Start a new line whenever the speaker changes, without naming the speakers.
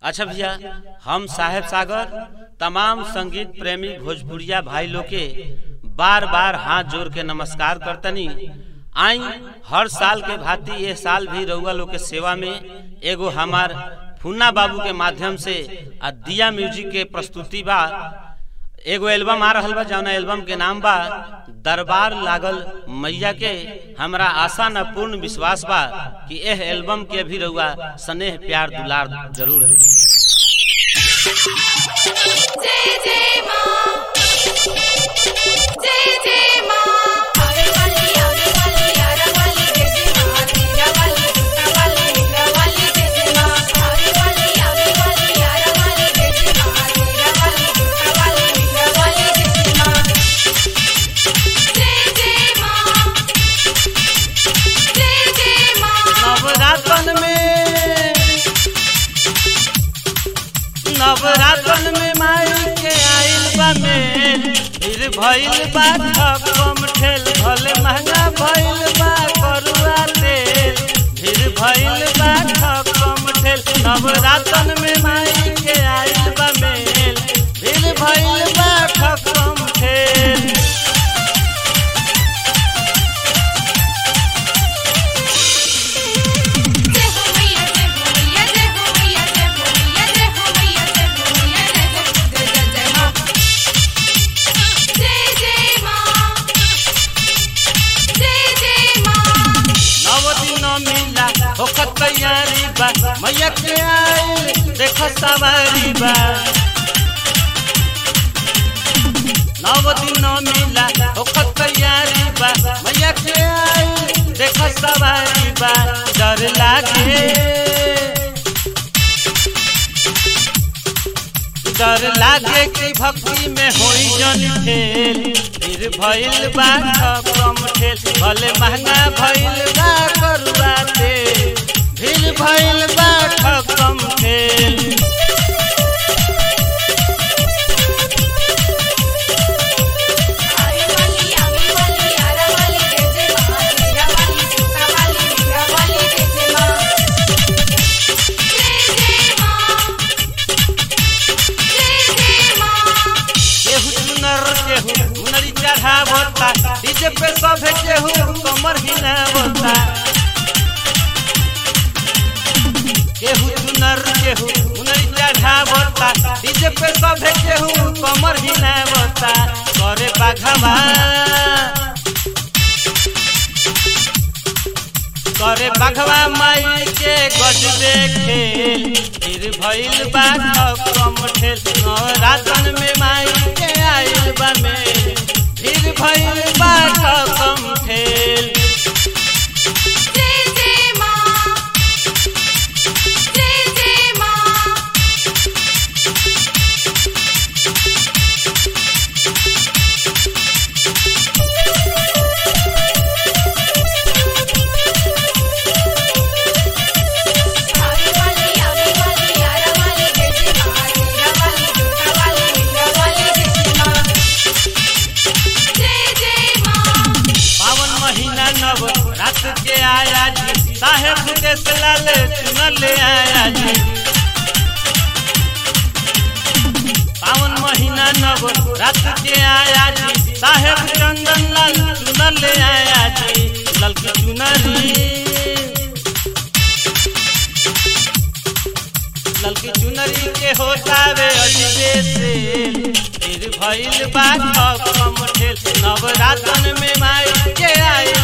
अच्छा भैया हम साहेब सागर तमाम संगीत प्रेमी भोजपुरिया भाई लोग के बार बार हाथ जोड़ के नमस्कार करतनी आई हर साल के भांति ये साल भी रउआ लोग के सेवा में एगो हमार फुन्ना बाबू के माध्यम से आ दिया म्यूजिक के प्रस्तुति बा एगो एल्बम आ रहल बा जौना एल्बम के नाम बा दरबार लागल मैया के हमरा आशा न पूर्ण विश्वास बा कि एह एल्बम के भी रउआ स्नेह प्यार दुलार जरूर दे
जय जय मां जय जय मां आवे वाली आवे वाली यारा वाली जय जय मां तेरा वाली दूसरा वाली मेरा वाली जय जय मां आवे वाली आवे वाली यारा वाली जय जय मां तेरा वाली दूसरा वाली मेरा वाली जय जय मां जय जय मां जय जय मां
नवरातन में नवरातन में माई के आइल बा में फिर भइल बा कम ठेल भले महंगा भइल बा करुआ तेल फिर भइल बा कम ठेल नवरातन में माई के आइल बा में फिर भइल बा कम ठेल
जय हो मैया जय हो मैया जय हो मैया जय हो मैया जय हो मैया जय हो मैया जय जय जय जय मां जय जय मां जय जय मां
नव दिन मिला होखत तैयारी बा मैया के आइल देख सवारी बा नव दिन मिला होखत तैयारी बा मैया के आइल देख सवारी बा डर लागे डर लागे कि भक्ति में होई जन खेल फिर भइल बा कम ठेल भले महंगा भइल बा करुआ तेल फिर भइल बा कम ठेल
आवे वाली आवे वाली यारा वाली जय जय मां तेरा वाली दूसरा वाली मेरा वाली जय जय मां जय जय मां जय जय मां
केहू चुनर केहू मुनरी चढ़ावता डीजे पे सब केहू कमर हिलावता केहू चुनर केहू मुनरी चढ़ावता डीजे पे सब केहू कमर हिलावता करे बाघवा करे बाघवा माई के गजबे खेल फिर भइल बा कम ठेल नवरातन में माई के आइल बा में फिर भइल बा कम ठेल
जय जय मां जय जय मां आवे वाली आवे वाली यारा वाली जय जय मां तेरा वाली दूसरा वाली मेरा वाली जय जय मां जय जय मां
पावन महीना नव रात के आया जी साहेब देश लाल चुनर ले आया जी पावन महीना नव रात के आया जी साहेब चंदन लाल चुनर ले आया जी ललकी चुनरी ललकी चुनरी के होतावे अजबे से फिर भइल बा कम ठेल नवरातन में माई के आइल